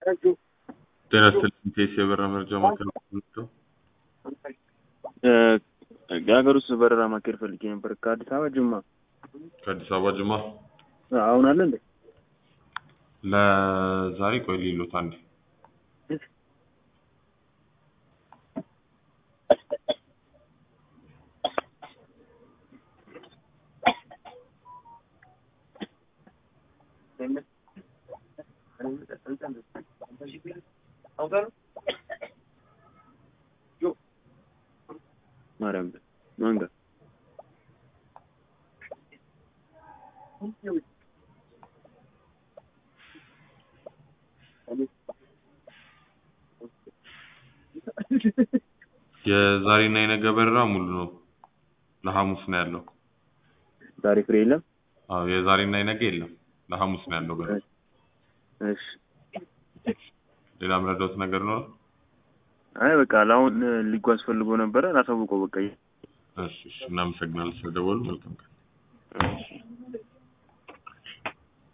ጤና ይስጥልኝ ቴስ የበረራ መረጃ ማዕከል ነው። የሀገር ውስጥ በረራ ማካሄድ ፈልጌ ነበር ከአዲስ አበባ ጅማ። ከአዲስ አበባ ጅማ አሁን አለ እንዴ? ለዛሬ ቆይ ሊሉት አንዴ ማርያም ማን ጋር የዛሬና የነገ በረራ ሙሉ ነው። ለሐሙስ ነው ያለው። ዛሬ ፍሬ የለም። አዎ የዛሬና የነገ የለም። ለሐሙስ ነው ያለው በረራ። እሺ ሌላ ምረዳውት ነገር ነው? አይ በቃ ለአሁን ሊጓዝ ፈልጎ ነበረ ላሳውቀው በቃ እሺ እሺ፣ እናመሰግናለን ስለደወሉ። መልካም ቀን። እሺ